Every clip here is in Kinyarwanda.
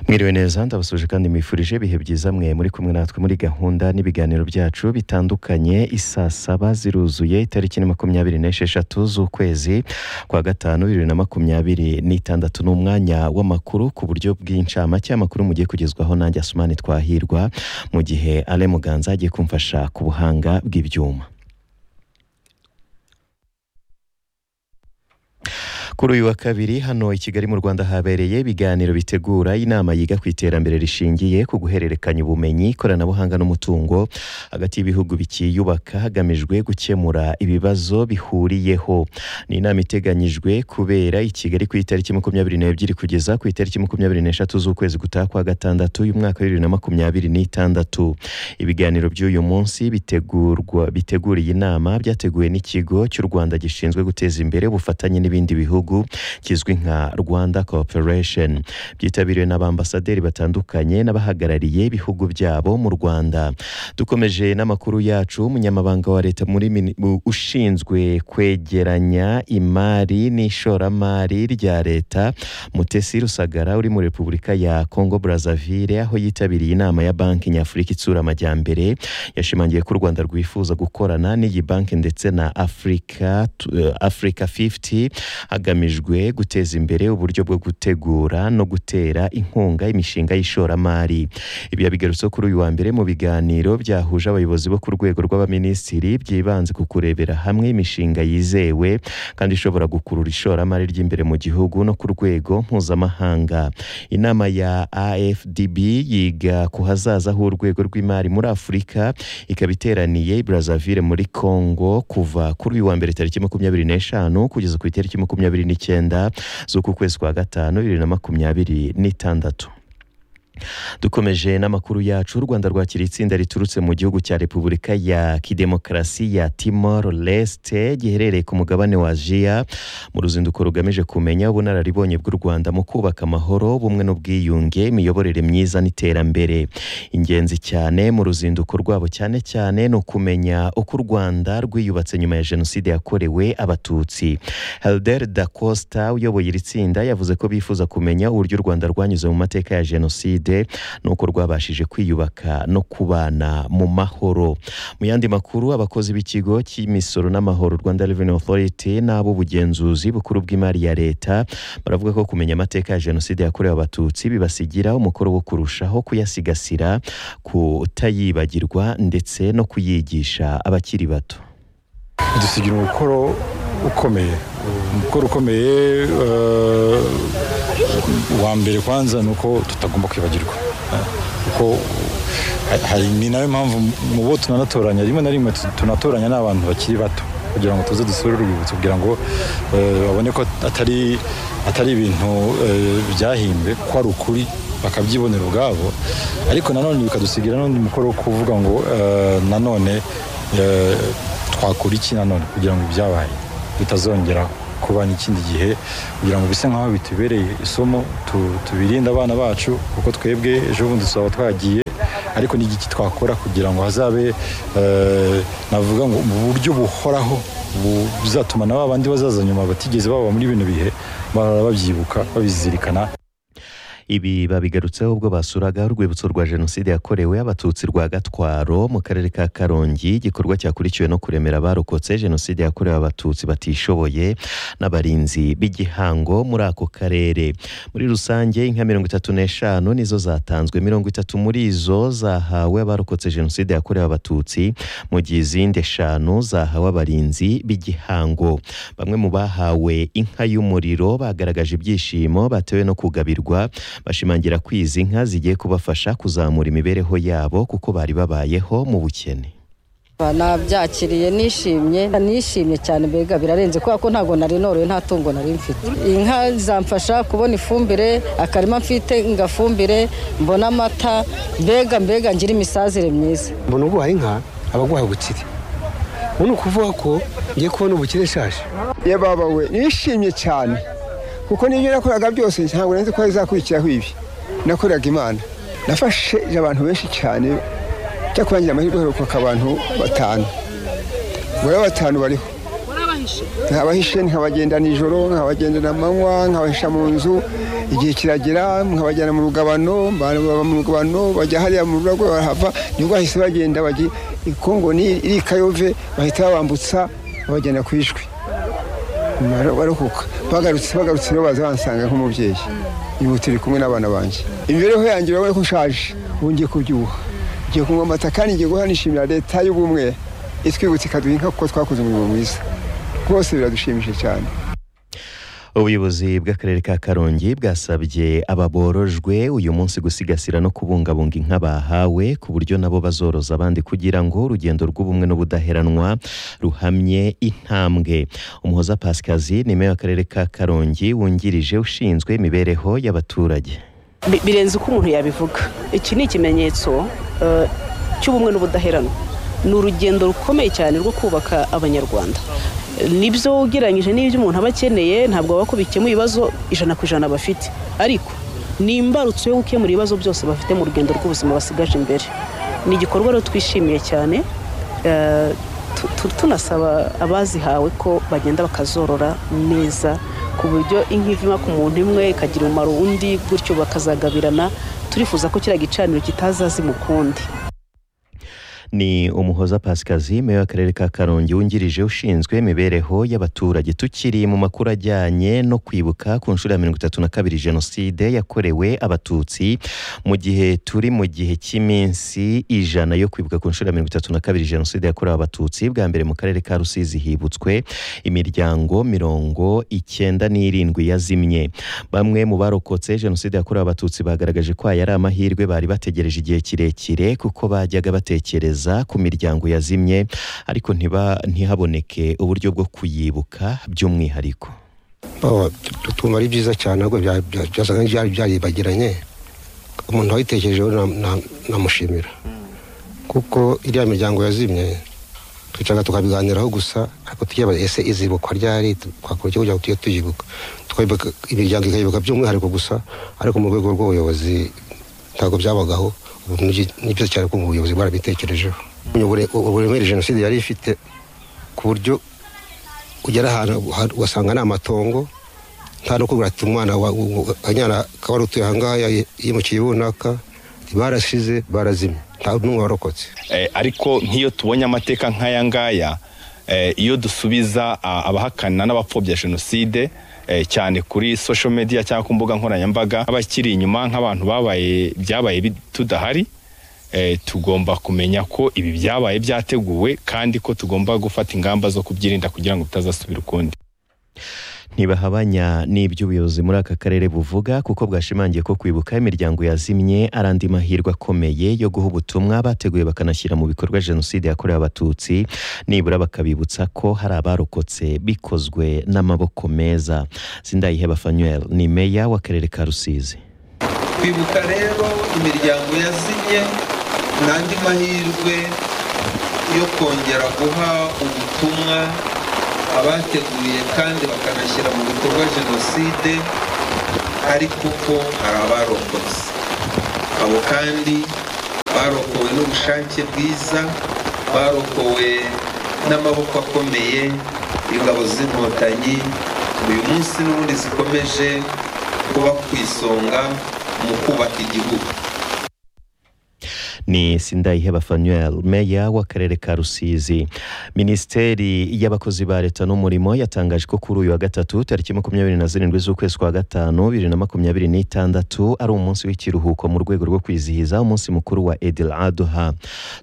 Mwiriwe neza ndabasuje kandi mwifurije ibihe byiza mwe muri kumwe natwe muri gahunda n'ibiganiro byacu bitandukanye isaa saba ziruzuye itariki ni makumyabiri n'esheshatu z'ukwezi kwa gatanu bibiri na makumyabiri n'itandatu ni umwanya w'amakuru ku buryo bw'incamake amakuru mugiye kugezwaho nanjye asumani twahirwa mu gihe ale muganza agiye kumfasha ku buhanga bw'ibyuma kuri uyu wa kabiri hano i kigali mu rwanda habereye ibiganiro bitegura inama yiga ku iterambere rishingiye ku guhererekanya ubumenyi ikoranabuhanga n'umutungo hagati y'ibihugu bikiyubaka hagamijwe gukemura ibibazo bihuriyeho ni inama iteganyijwe kubera i kigali ku itariki makumyabiri n'ebyiri kugeza ku itariki makumyabiri n'eshatu z'ukwezi gutaha kwa gatandatu y'umwaka bibiri na makumyabiri n'itandatu ibiganiro by'uyu munsi bitegurwa bitegura iyi nama byateguwe n'ikigo cy'u rwanda gishinzwe guteza imbere ubufatanye n'ibindi bihugu kizwi nka rwanda cooperation byitabiriwe n'abambasaderi batandukanye n'abahagarariye ibihugu byabo mu rwanda dukomeje n'amakuru yacu umunyamabanga wa leta muri ushinzwe kwegeranya imari n'ishoramari rya leta mutesi rusagara uri muri repubulika ya congo brazzaville aho yitabiriye inama ya banki nyafurika itsura amajyambere yashimangiye ko u rwanda rwifuza gukorana n'iyi banki ndetse na africa, uh, africa 50 hagamijwe hagamijwe guteza imbere uburyo bwo gutegura no gutera inkunga imishinga y'ishoramari ibi yabigarutse kuri uyu wa mbere mu biganiro byahuje abayobozi bo ku rwego rw'abaminisitiri byibanze ku kurebera hamwe imishinga yizewe kandi ishobora gukurura ishoramari ry'imbere mu gihugu no ku rwego mpuzamahanga inama ya afdb yiga ku hazaza h'urwego rw'imari muri afurika ikaba iteraniye brazzaville muri congo kuva kuri uyu wa mbere tariki makumyabiri n'eshanu kugeza ku itariki makumyabiri n'icyenda z'uku kwezi kwa gatanu bibiri na makumyabiri n'itandatu dukomeje n'amakuru yacu u rwanda rwakira itsinda riturutse mu gihugu cya repubulika ya kidemokarasi ya timor leste giherereye ku mugabane wa ajiya mu ruzinduko rugamije kumenya ubunararibonye bw'u rwanda mu kubaka amahoro bumwe n'ubwiyunge imiyoborere myiza n'iterambere ingenzi cyane mu ruzinduko rwabo cyane cyane ni ukumenya uko u rwanda rwiyubatse nyuma ya jenoside yakorewe abatutsi helder da costa uyoboye iri tsinda yavuze ko bifuza kumenya uburyo u rwanda rwanyuze mu mateka ya jenoside nuko rwabashije kwiyubaka no kubana mu mahoro mu yandi makuru abakozi b'ikigo cy'imisoro n'amahoro rwanda reveni otoriti n'ab'ubugenzuzi bukuru bw'imari ya leta baravuga ko kumenya amateka ya jenoside yakorewe abatutsi bibasigira umukoro wo kurushaho kuyasigasira kutayibagirwa ndetse no kuyigisha abakiri bato dusigira umukoro ukomeye umukoro ukomeye wa mbere kwanza ni uko tutagomba kwibagirwa kuko ni nayo mpamvu mu bo tunanatoranya rimwe na rimwe tunatoranya n'abantu bakiri bato kugira ngo tuze dusure urwibutso kugira ngo babone ko atari ibintu byahimbwe ko ari ukuri bakabyibonera ubwabo ariko nanone bikadusigira n'undi mukoro wo kuvuga ngo nanone twakora iki nanone kugira ngo ibyabaye bitazongeraho kuba n'ikindi gihe kugira ngo bise nk'aho bitubereye isomo tubirinde abana bacu kuko twebwe ejo bundi tuzaba twagiye ariko n'igiki twakora kugira ngo hazabe navuga ngo mu buryo buhoraho buzatuma na ba bandi bazaza nyuma batigeze baba muri bino bihe bahora babyibuka babizirikana ibi babigarutseho ubwo basuraga urwibutso rwa jenoside yakorewe abatutsi rwa gatwaro mu karere ka karongi igikorwa cyakurikiwe no kuremera abarokotse jenoside yakorewe abatutsi batishoboye n'abarinzi b'igihango muri ako karere muri rusange inka mirongo itatu n'eshanu nizo zatanzwe mirongo itatu muri izo zahawe abarokotse jenoside yakorewe abatutsi mu gihe izindi eshanu zahawe abarinzi b'igihango bamwe mu bahawe inka y'umuriro bagaragaje ibyishimo batewe no kugabirwa bashimangira ko izi nka zigiye kubafasha kuzamura imibereho yabo kuko bari babayeho mu bukene nabyakiriye nishimye nishimye cyane mbega birarenze kubera ko ntabwo nari noroye nta tungo nari mfite inka zamfasha kubona ifumbire akarima mfite ngafumbire mbona amata mbega mbega ngira imisazire myiza mbona uguhaye inka abaguha ubukire ubu ni ukuvuga ko ngiye kubona ubukire ishaje yaba we nishimye cyane kuko n'ibyo nakoraga byose ntabwo nzi ko bizakurikiraho ibi nakoraga imana nafashe abantu benshi cyane cyo kurangira amahirwe heruka abantu batanu muri batanu bariho abahishe nkabahishe nkabagenda nijoro nkabagendana amanywa nkabahisha mu nzu igihe kiragera nkabajyana mu rugabano abantu baba mu rugabano bajya hariya mu rurago barahava nibwo bahise bagenda bajya kongo ni iri kayove bahita babambutsa babajyana ku ishwi Mara- barokoka bagarutse bagarutse rero baza bansanga nk'umubyeyi uyu turi kumwe n'abana banjye imibereho yanjye urabona ko nshaje ubu ngiye kubyibuha ngiye kunywa amata kandi ngiye guhora nishimira leta y'ubumwe itwibutsa ikaduha inka kuko twakoze umurimo mwiza rwose biradushimishije cyane ubuyobozi bw'akarere ka karongi bwasabye ababorojwe uyu munsi gusigasira no kubungabunga inka bahawe ku buryo nabo bazoroza abandi kugira ngo urugendo rw'ubumwe n'ubudaheranwa ruhamye intambwe umuhoza pasikazi ni meya w'akarere ka karongi wungirije ushinzwe imibereho y'abaturage Bi- birenze uko umuntu yabivuga iki ni ikimenyetso eh, cy'ubumwe n'ubudaheranwa ni urugendo rukomeye cyane rwo kubaka abanyarwanda nibyo ugereranyije n'ibyo umuntu aba akeneye ntabwo baba ko bikemura ibibazo ijana ku ijana bafite ariko ni imbarutso yo gukemura ibibazo byose bafite mu rugendo rw'ubuzima basigaje imbere ni igikorwa rero twishimiye cyane eh, tu- tu- tunasaba abazihawe ko bagenda bakazorora neza ku buryo inka ivima ku muntu imwe ikagira umumaro undi gutyo bakazagabirana turifuza ko kiriya gicaniro kitazazima ukundi ni umuhoza pasikazi meya w'akarere ka karongi wungirije ushinzwe imibereho y'abaturage tukiri mu makuru ajyanye no kwibuka ku nshuro ya mirongo itatu na kabiri jenoside yakorewe abatutsi mu gihe turi mu gihe cy'iminsi ijana yo kwibuka ku nshuro ya mirongo itatu na kabiri jenoside yakorewe abatutsi bwa mbere mu karere ka rusizi hibutswe imiryango mirongo icyenda n'irindwi yazimye bamwe mu barokotse jenoside yakorewe abatutsi bagaragaje ko aya ari amahirwe bari bategereje igihe kirekire kuko bajyaga batekereza ku miryango yazimye ariko ntiba- ntihaboneke uburyo bwo kuyibuka by'umwihariko Oh, tu- tumva ari byiza cyane ahubwo bya- bya- byasaga n'ibyari byaribagiranye umuntu wayitekerejeho na- na- namushimira kuko iriya miryango yazimye twicaga tukabiganiraho gusa ariko tukibaza ese izibukwa ryari twakora iki kugira ngo tujye tuyibuka Tukayibuka- imiryango ikayibuka by'umwihariko gusa ariko mu rwego rw'ubuyobozi ntabwo byabagaho ubu ni byi- ni byiza cyane ko ubuyobozi bwarabitekerejeho Ubure- uburemere jenoside yari ifite ku buryo ugera ahantu ha- ugasanga ni amatongo nta no kubwira ati umwana wa- u- u- akanyana kaba ari utuye ahangaha ya- yimukiye runaka ati barashize barazimye nta n'umwe warokotse Eh, ariko nk'iyo tubonye amateka nk'aya ngaya eh, iyo dusubiza ah, abahakana n'abapfobya jenoside eh, cyane kuri social media cyangwa ku mbuga nkoranyambaga abakiri inyuma nk'abantu babaye byabaye bi- tudahari eh, tugomba kumenya ko ibi byabaye byateguwe kandi ko tugomba gufata ingamba zo kubyirinda kugira ngo bitazasubira ukundi ntibahabanya n'ibyo ubuyobozi muri aka karere buvuga kuko bwashimangiye ko kwibuka imiryango yazimye ari andi mahirwe akomeye yo guha ubutumwa bateguye bakanashyira mu bikorwa jenoside yakorewe abatutsi nibura bakabibutsa ko hari abarokotse bikozwe n'amaboko meza sindayiheba fanuel ni meya w'akarere ka rusizi kwibuka rero imiryango yazimye ni andi mahirwe yo kongera guha ubutumwa abateguye kandi bakanashyira mu bikorwa jenoside ariko ko hari abarokotse abo kandi barokowe n'ubushake bwiza barokowe n'amaboko akomeye y'ingabo z'inkotanyi uyu munsi n'ubundi zikomeje kuba ku isonga mu kubaka igihugu ni sindayiheba fanuel meya w'akarere ka rusizi minisiteri y'abakozi ba leta n'umurimo yatangaje ko kuri uyu wa gatatu tariki makumyabiri na zirindwi z'ukwezi kwa gatanu bibiri na makumyabiri n'itandatu ari umunsi w'ikiruhuko mu rwego rwo kwizihiza umunsi mukuru wa edil aduha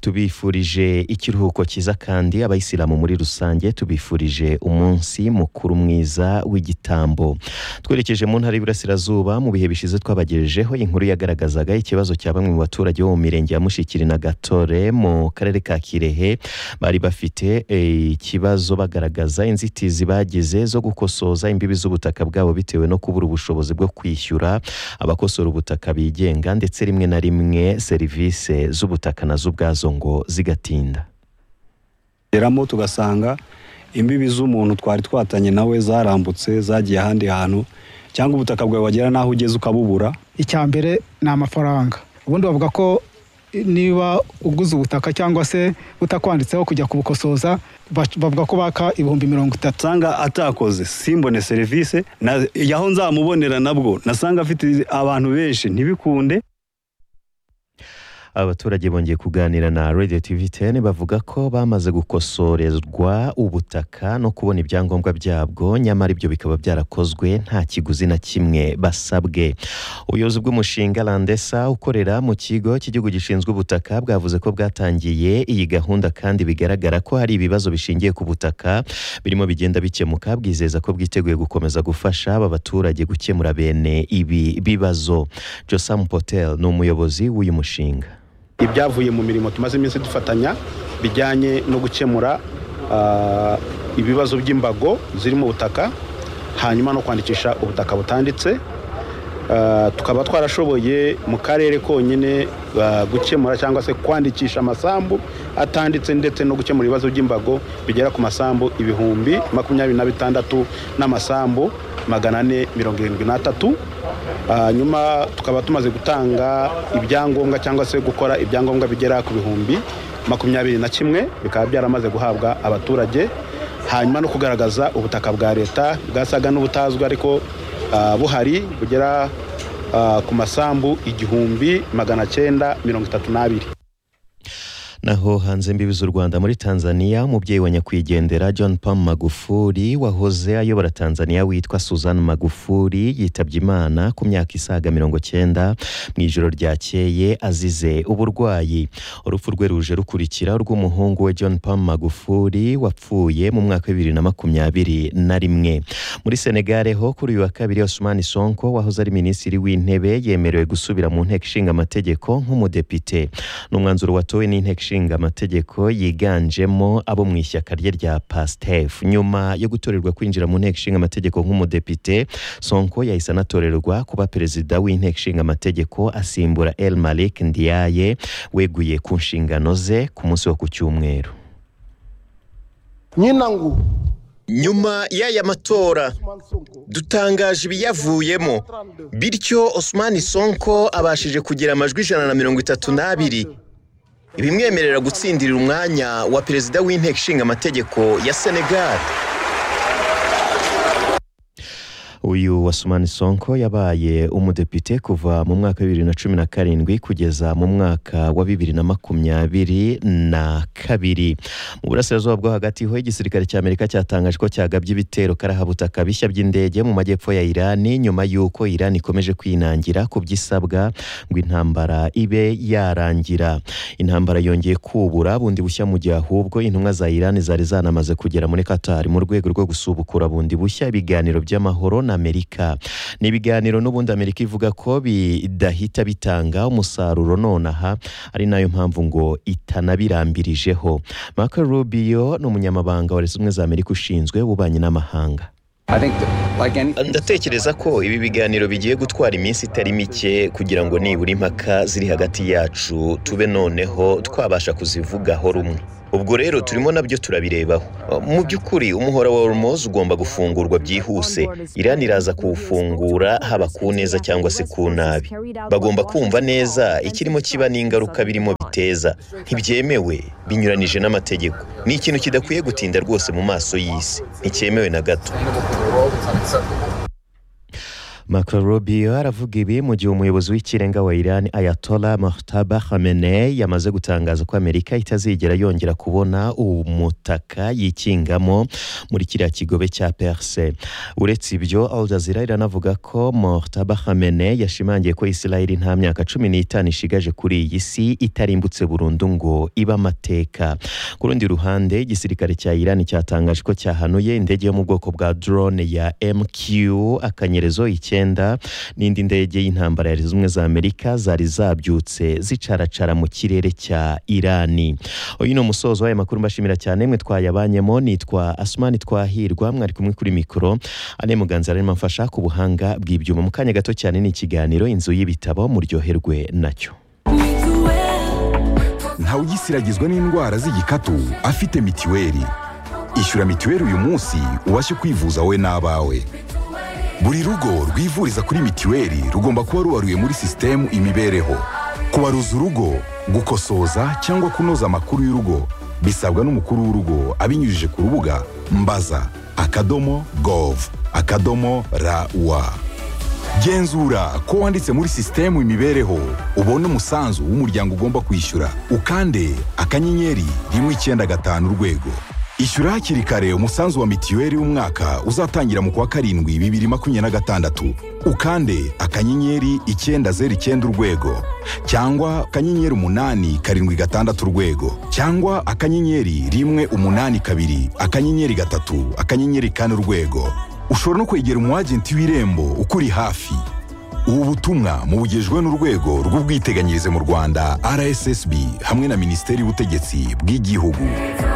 tubifurije ikiruhuko cyiza kandi abayisilamu muri rusange tubifurije umunsi mukuru mwiza w'igitambo twerekeje mu ntara y'Iburasirazuba mu bihe bishize twabagejejeho inkuru yagaragazaga ikibazo cya bamwe mu baturage bo mu mirenge ya Mushikiri na Gatore mu karere ka Kirehe bari bafite eh, ikibazo bagaragaza inzitizi bagize zo gukosoza imbibi z'ubutaka bwabo bitewe no kubura ubushobozi bwo kwishyura abakosora ubutaka bigenga ndetse rimwe na rimwe serivisi z'ubutaka nazo ubwazo ngo zigatinda geramo tugasanga imbibi z'umuntu twari twatanye nawe zarambutse zagiye ahandi hantu cyangwa ubutaka bwawe wagera n'aho ugeze ukabubura icya mbere ni amafaranga ubundi bavuga ko niba uguze ubutaka cyangwa se butakwanditseho kujya kubukosoza bac- bavuga ko baka ibihumbi mirongo itatu nsanga atakoze simbone serivisi na- yaho nzamubonera nabwo nasanga afite abantu benshi ntibikunde abaturage bongeye kuganira na radio tv 10 bavuga ko bamaze gukosorezwa ubutaka no kubona ibyangombwa byabwo nyamara ibyo bikaba byarakozwe nta kiguzi na kimwe basabwe ubuyobozi bw'umushinga landesa ukorera mu kigo cy'igihugu gishinzwe ubutaka bwavuze ko bwatangiye iyi gahunda kandi bigaragara ko hari ibibazo bishingiye ku butaka birimo bigenda bikemuka bwizeza ko bwiteguye gukomeza gufasha aba baturage gukemura bene ibi bibazo josam potel ni umuyobozi w'uyu mushinga ibyavuye mu mirimo tumaze iminsi dufatanya bijyanye no gukemura ah, ibibazo by'imbago ziri mu butaka hanyuma no kwandikisha ubutaka butanditse Ah, tukaba twarashoboye mu karere konyine ah, gukemura cyangwa se kwandikisha amasambu atanditse ndetse no gukemura ibibazo by'imbago bigera ku masambu ibihumbi makumyabiri na bitandatu n'amasambu magana ane mirongo irindwi n'atatu Ah, nyuma tukaba tumaze gutanga ibyangombwa cyangwa se gukora ibyangombwa bigera ku bihumbi makumyabiri na kimwe bikaba byaramaze guhabwa abaturage hanyuma no kugaragaza ubutaka bwa leta bwasaga n'ubutazwi ariko ah, buhari bugera ah, ku masambu igihumbi magana cyenda mirongo itatu n'abiri naho hanze imbibi z'u Rwanda muri Tanzania umubyeyi wa nyakwigendera John Pombe Magufuli wahoze ayobora Tanzania witwa Susan Magufuli yitabye Imana ku myaka isaga mirongo cyenda mu ijoro ryakeye azize uburwayi urupfu rwe ruje rukurikira urw'umuhungu we John Pombe Magufuli wapfuye mu mwaka wa bibiri na makumyabiri na rimwe muri Senegal ho kuri uyu wa kabiri Osman Sonko wahoze ari minisitiri w'intebe yemerewe gusubira mu nteko ishinga amategeko nk'umudepite ni umwanzuro watowe n'inteko ishinga amategeko yiganjemo abo mu ishyaka rye rya pastef nyuma yo gutorerwa kwinjira mu nteko ishinga amategeko nk'umudepite sonko yahise anatorerwa kuba perezida w'inteko ishinga amategeko asimbura el malik ndiaye weguye ku nshingano ze ku munsi wo ku cyumweru nyinangu nyuma y'aya matora dutangaje ibiyavuyemo bityo osmani sonko abashije kugira amajwi ijana na mirongo itatu n'abiri bimwemerera gutsindira umwanya wa perezida w'inteko ishinga amategeko ya senegal uyu wasumani sonko yabaye umudepite kuva mu mwaka wa bibiri na cumi na karindwi kugeza mu mwaka wa bibiri na makumyabiri na kabiri mu burasirazuba bwo hagati ho igisirikare cy'amerika cyatangaje ko cyagabye ibitero karahabutaka bishya by'indege mu majyepfo ya irani nyuma y'uko irani ikomeje kwinangira ku by'isabwa ngo intambara ibe yarangira intambara yongeye kubura bundi bushya mu gihe ahubwo intumwa za irani zari zanamaze kugera muri katari mu rwego rwo gusubukura bundi bushya ibiganiro by'amahoro na amerika ni ibiganiro n'ubundi amerika ivuga ko bidahita bitanga umusaruro nonaha ari nayo mpamvu ngo itanabirambirijeho marco rubio ni umunyamabanga wa leta zunze ubumwe za amerika ushinzwe ububanyi n'amahanga ndatekereza ko ibi biganiro bigiye gutwara iminsi itari mike kugira ngo nibura impaka ziri hagati yacu tube noneho twabasha kuzivugaho rumwe ubwo rero turimo nabyo turabirebaho mu by'ukuri umuhora wa hormoz ugomba gufungurwa byihuse irani iraza kuwufungura haba ku neza cyangwa se ku nabi bagomba kumva neza ikirimo kiba n'ingaruka birimo biteza ntibyemewe binyuranije n'amategeko ni ikintu kidakwiye gutinda rwose mu maso y'isi nticyemewe na gato Marco Rubio aravuga ibi mu gihe umuyobozi w'ikirenga wa Iran Ayatollah Mojtaba Khamenei yamaze gutangaza ko Amerika itazigera yongera kubona umutaka yikingamo muri kiriya kigobe cya Perse uretse ibyo Al Jazeera iranavuga ko Mojtaba Khamenei yashimangiye ko Israel nta myaka cumi n'itanu ishigaje kuri iyi si itarimbutse burundu ngo ibe amateka ku rundi ruhande igisirikare cya Iran cyatangaje ko cyahanuye indege yo mu bwoko bwa drone ya MQ akanyerezo icyenda n'indi ndege y'intambara ya Leta zunze ubumwe za Amerika zari zabyutse zicaracara mu kirere cya Irani uyu ni umusozo w'aya makuru mbashimira cyane mwe twayabanyemo nitwa Asmani Twahirwa mwari kumwe kuri mikoro ane muganza arimo amfasha ku buhanga bw'ibyuma mu kanya gato cyane ni ikiganiro inzu y'ibitabo muryoherwe nacyo ntawugisiragizwa n'indwara z'igikatu afite mitiweli ishyura mitiweli uyu munsi ubashe kwivuza wowe n'abawe buri rugo rwivuriza kuri mitiweli rugomba kuba rubaruye muri sisitemu imibereho kubaruza urugo gukosoza cyangwa kunoza amakuru y'urugo bisabwa n'umukuru w'urugo abinyujije ku rubuga mbaza akadomo gov akadomo rawa genzura ko wanditse muri sisitemu imibereho ubone umusanzu w'umuryango ugomba kwishyura ukande akanyenyeri rimwe icyenda gatanu urwego ishyura hakiri kare umusanzu wa mitiweli w'umwaka uzatangira mu kwa karindwi bibiri makumyabiri na gatandatu ukande akanyenyeri icyenda zeru icyenda urwego cyangwa akanyenyeri umunani karindwi gatandatu urwego cyangwa akanyenyeri rimwe umunani kabiri akanyenyeri gatatu akanyenyeri kane urwego ushobora no kwegera umu agenti w'irembo ukuri hafi ubu butumwa mubugejwe n'urwego rw'ubwiteganyirize mu rwanda rssb hamwe na minisiteri y'ubutegetsi bw'igihugu